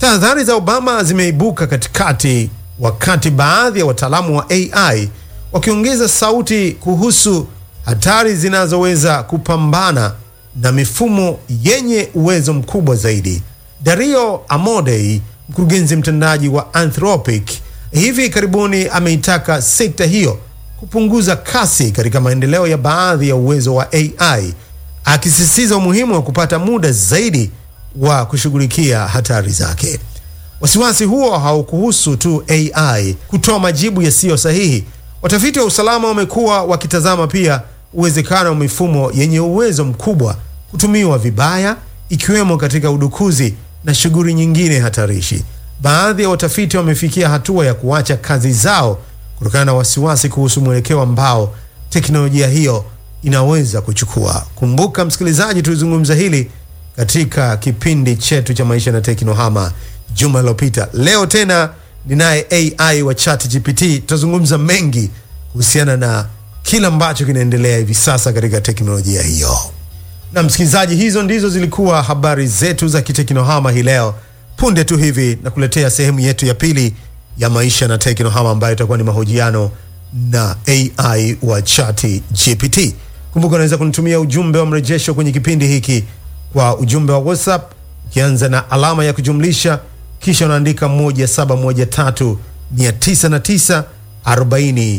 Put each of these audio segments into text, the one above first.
Tahadhari za Obama zimeibuka katikati, wakati baadhi ya wataalamu wa AI wakiongeza sauti kuhusu hatari zinazoweza kupambana na mifumo yenye uwezo mkubwa zaidi. Dario Amodei, mkurugenzi mtendaji wa Anthropic, hivi karibuni ameitaka sekta hiyo kupunguza kasi katika maendeleo ya baadhi ya uwezo wa AI, akisisitiza umuhimu wa kupata muda zaidi wa kushughulikia hatari zake. Wasiwasi huo haukuhusu tu AI kutoa majibu yasiyo sahihi. Watafiti wa usalama wamekuwa wakitazama pia uwezekano wa mifumo yenye uwezo mkubwa kutumiwa vibaya, ikiwemo katika udukuzi na shughuli nyingine hatarishi. Baadhi ya watafiti wamefikia hatua ya kuacha kazi zao kutokana na wasiwasi kuhusu mwelekeo ambao teknolojia hiyo inaweza kuchukua. Kumbuka msikilizaji, tulizungumza hili katika kipindi chetu cha maisha na teknohama juma lilopita. Leo tena ninaye AI wa ChatGPT, tutazungumza mengi kuhusiana na kila ambacho kinaendelea hivi sasa katika teknolojia hiyo. Na msikilizaji, hizo ndizo zilikuwa habari zetu za kiteknohama hii leo. Punde tu hivi na kuletea sehemu yetu ya pili ya maisha na teknohama ambayo itakuwa ni mahojiano na AI wa ChatGPT. Kumbuka unaweza kunitumia ujumbe wa mrejesho kwenye kipindi hiki kwa ujumbe wa WhatsApp ukianza na alama ya kujumlisha kisha unaandika 1713 909 40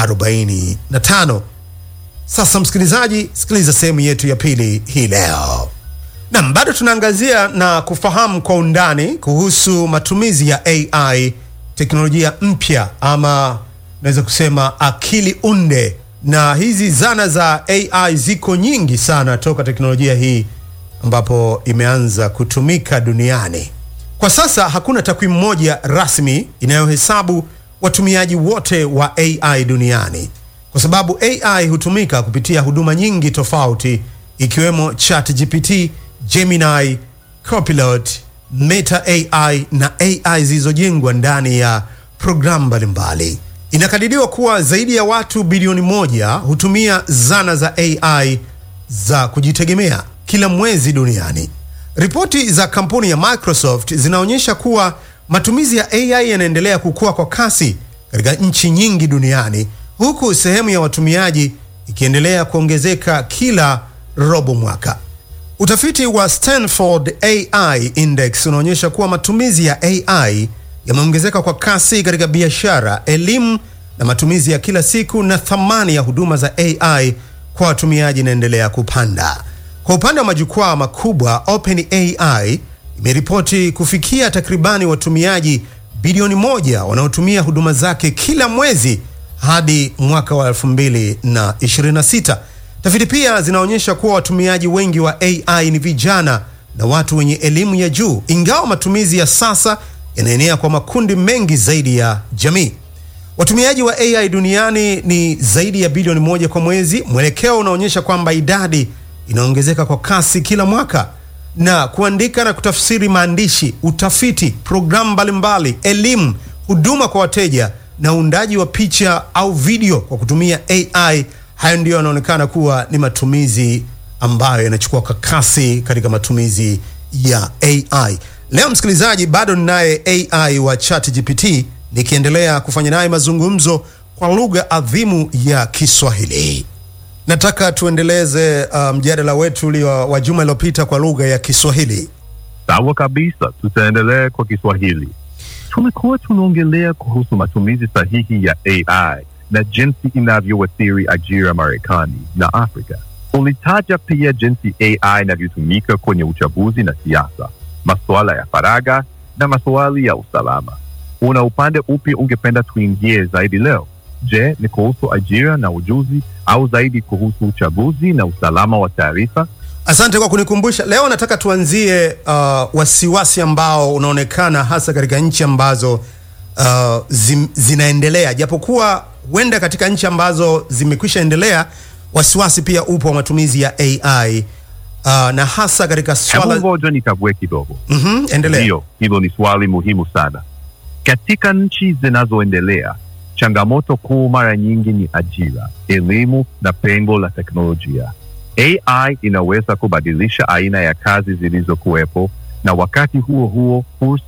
45. Sasa msikilizaji, sikiliza sehemu yetu ya pili hii leo. Nam, bado tunaangazia na kufahamu kwa undani kuhusu matumizi ya AI, teknolojia mpya ama naweza kusema akili unde, na hizi zana za AI ziko nyingi sana toka teknolojia hii ambapo imeanza kutumika duniani. Kwa sasa hakuna takwimu moja rasmi inayohesabu watumiaji wote wa AI duniani, kwa sababu AI hutumika kupitia huduma nyingi tofauti ikiwemo ChatGPT, Gemini, Copilot, Meta AI na AI zilizojengwa ndani ya programu mbalimbali. Inakadiriwa kuwa zaidi ya watu bilioni moja hutumia zana za AI za kujitegemea kila mwezi duniani. Ripoti za kampuni ya Microsoft zinaonyesha kuwa matumizi ya AI yanaendelea kukua kwa kasi katika nchi nyingi duniani, huku sehemu ya watumiaji ikiendelea kuongezeka kila robo mwaka. Utafiti wa Stanford AI Index unaonyesha kuwa matumizi ya AI yameongezeka kwa kasi katika biashara, elimu na matumizi ya kila siku, na thamani ya huduma za AI kwa watumiaji inaendelea kupanda. Kwa upande wa majukwaa makubwa, OpenAI imeripoti kufikia takribani watumiaji bilioni moja wanaotumia huduma zake kila mwezi hadi mwaka wa 2026. Tafiti pia zinaonyesha kuwa watumiaji wengi wa AI ni vijana na watu wenye elimu ya juu, ingawa matumizi ya sasa yanaenea kwa makundi mengi zaidi ya jamii. Watumiaji wa AI duniani ni zaidi ya bilioni moja kwa mwezi. Mwelekeo unaonyesha kwamba idadi inaongezeka kwa kasi kila mwaka, na kuandika na kutafsiri maandishi, utafiti, programu mbalimbali, elimu, huduma kwa wateja na uundaji wa picha au video kwa kutumia AI, hayo ndiyo yanaonekana kuwa ni matumizi ambayo yanachukua kwa kasi katika matumizi ya AI. Leo msikilizaji, bado ninaye AI wa ChatGPT nikiendelea kufanya naye mazungumzo kwa lugha adhimu ya Kiswahili. Nataka tuendeleze uh, mjadala wetu ulio wa juma iliyopita kwa lugha ya Kiswahili. Sawa kabisa, tutaendelea kwa Kiswahili. Tumekuwa tunaongelea kuhusu matumizi sahihi ya AI na jinsi inavyoathiri ajira Marekani na Afrika. Ulitaja pia jinsi AI inavyotumika kwenye uchaguzi na siasa, masuala ya faragha na maswali ya usalama. Una upande upi ungependa tuingie zaidi leo? Je, ni kuhusu ajira na ujuzi au zaidi kuhusu uchaguzi na usalama wa taarifa? Asante kwa kunikumbusha. Leo nataka tuanzie uh, wasiwasi ambao unaonekana hasa katika nchi ambazo uh, zim, zinaendelea, japokuwa huenda katika nchi ambazo zimekwisha endelea wasiwasi pia upo wa matumizi ya AI uh, na hasa katika Hebu swala ngoja nikague kidogo. Mhm, endelea. Ndiyo, hilo ni swali muhimu sana. Katika nchi zinazoendelea, changamoto kuu mara nyingi ni ajira, elimu na pengo la teknolojia. AI inaweza kubadilisha aina ya kazi zilizokuwepo na wakati huo huo fursa